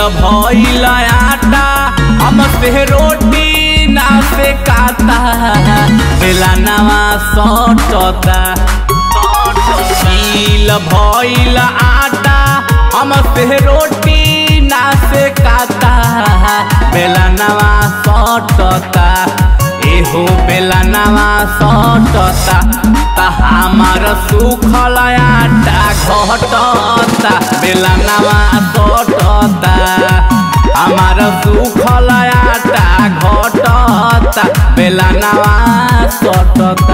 भइल आटा हमसे रोटी ना से काता बेला नवा सटता गील भइल आटा हमसे रोटी ना से काता बेला नवा सटता एहो बेला नवा सटता ता हमार सुखल आटा घटता बेला नवा सटता हमार सुखल आटा घटता बेला नवा सटता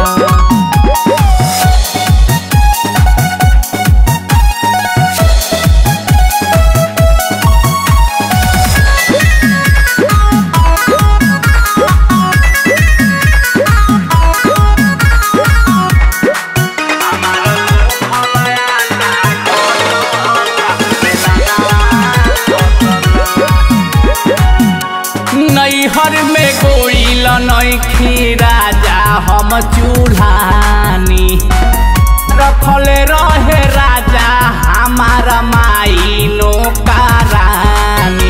नैहर में गोइल नैखी राजा हम चूल्हानी रखले रहे राजा हमार माई नौकरानी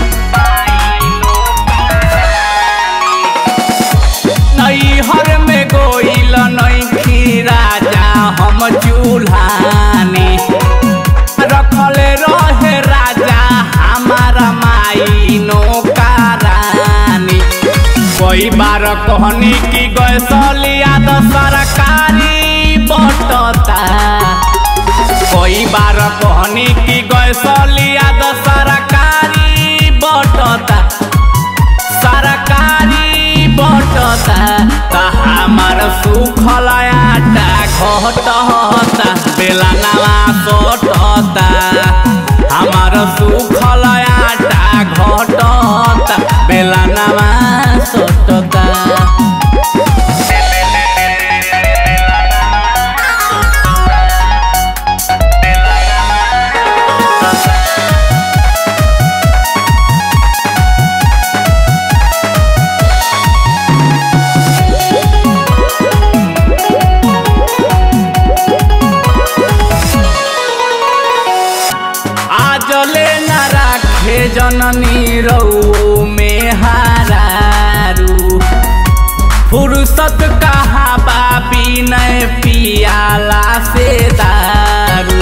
नैहर में गोइल नैखी राजा हम चूल्हानी रखले रहे राजा हमार माई नौकरानी कई बार कहनी कि गैसलिया तो सरकारी बटता कई बार कहनी कि गैसलिया तो सरकारी बटता सरकारी बटता ता हमार सुखल आटा घटता बेला नवा सटता हमार सुखल आटा घटता बेला नवा सटता आजले न राखे जननी रौ में हारू फुर्सत कहाँ बाबी नय पियाला से दारू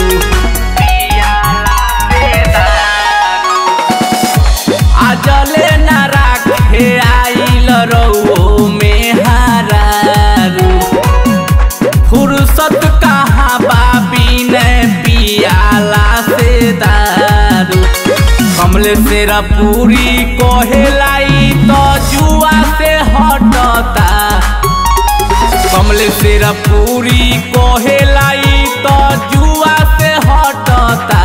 आजले न राखे आइल रौ में हारू फुर्सत कहाँ बाबी ने पियाला से दारू कमले सेरा पूरी कोहेलाई तो जुआ से हटता कमले सेरा पूरी कोहेलाई तो जुआ से हटता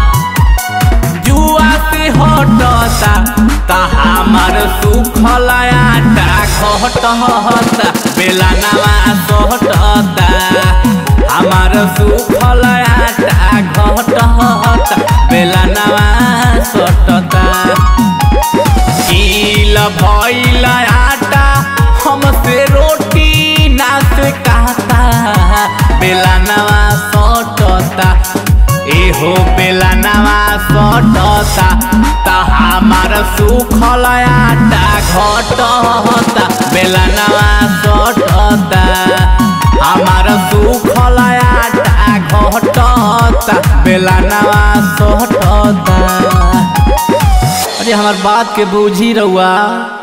जुआ से हटता ता हमार सुखल आटा घटता बेला नवा सटता हमार सुखल आटा घटता बेला नवा सटता गील भइल आटा हमसे रोटी ना से कहता बेला नवा सटता एहो बेला नवा सटता ता हमार सुखल आटा घटता बेला नवा सटता हमार सुखल आटा घटता बेला नवा सटता अरे हमार बात के बूझी रहुआ